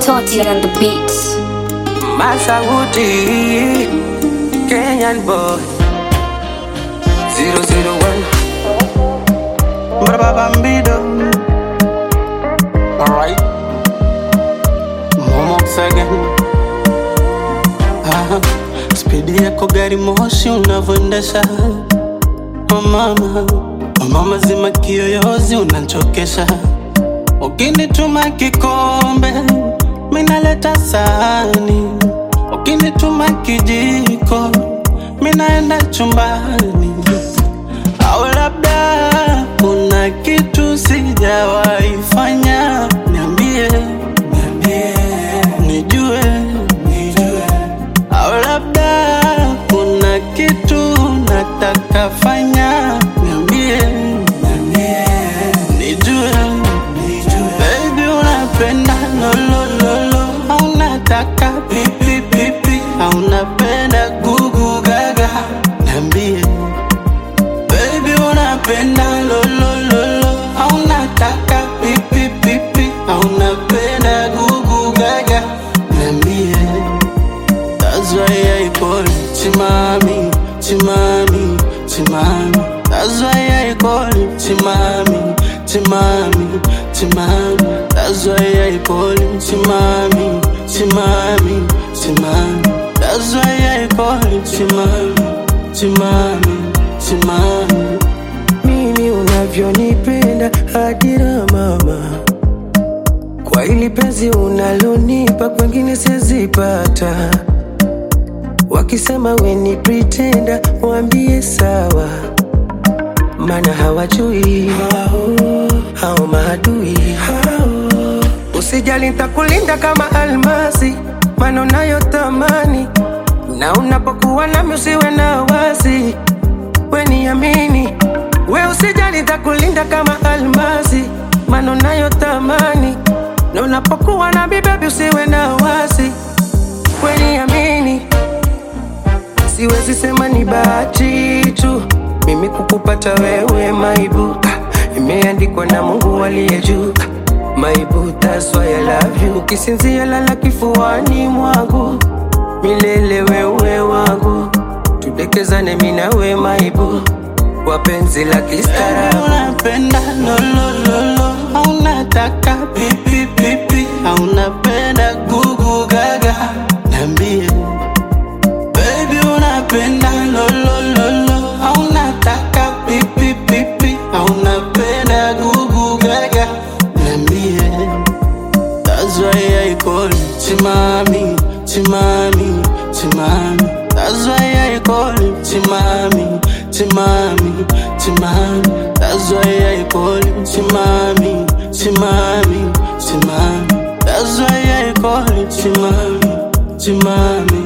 Toti on the beats. Masauti, Kenyan boy, 001, Braba Bambido. Alright, Momo again. Ah, spidi yako gari moshi unavyoendesha oh mama, oh mama zima kiyoyozi unanchokesha ukinituma kikombe minaleta sahani ukinituma kijiko minaenda chumbani au labda kuna kitu sijawahi fanya niambie niambie nijue nijue au labda kuna kitu nataka fanya niambie niambie nijue nijue baby unapenda lolololo au unataka pipi pipi au unapenda gugu gaga niambie Baby unapenda lolololo au unataka pipi pipi au unapenda gugu gaga niambie That's why I call you Chimami, Chimami, Chimami That's why I call you Chimami, Chimami, Chimami That's why I call you Chimami, Chimami, Chimami That's why I call you Chimami, Chimami, Chimami mimi unavyonipenda hadira mama kwa ili penzi unalonipa kwengine sizipata wakisema weni pretenda waambie sawa mana hawajui hao maadui usijali ntakulinda kama almasi mana unayotamani na unapokuwa nami usiwe na wasi weniamini we usijali ntakulinda kama almasi mana unayotamani na unapokuwa na bibebi usiwe na wasi weniamini siwezi sema ni bahati tu mimi kukupata wewe maibu Ah, imeandikwa na mungu aliye juu Ah, maibu that's why I love you ukisinzia lala kifuani mwangu milele wewe wangu tudekezane minawe maibu wapenzi la Baby kistaarabu unapenda lolololo au unataka pipi pipi au unapenda gugu gaga niambie Baby unapenda lolololo au unataka pipi pipi au unapenda gugu gaga niambie That's why I call you Chimami, Chimami, Chimami. That's why I call you Chimami, Chimami, Chimami. That's why I call you Chimami, Chimami, Chimami. That's why I call you Chimami, Chimami,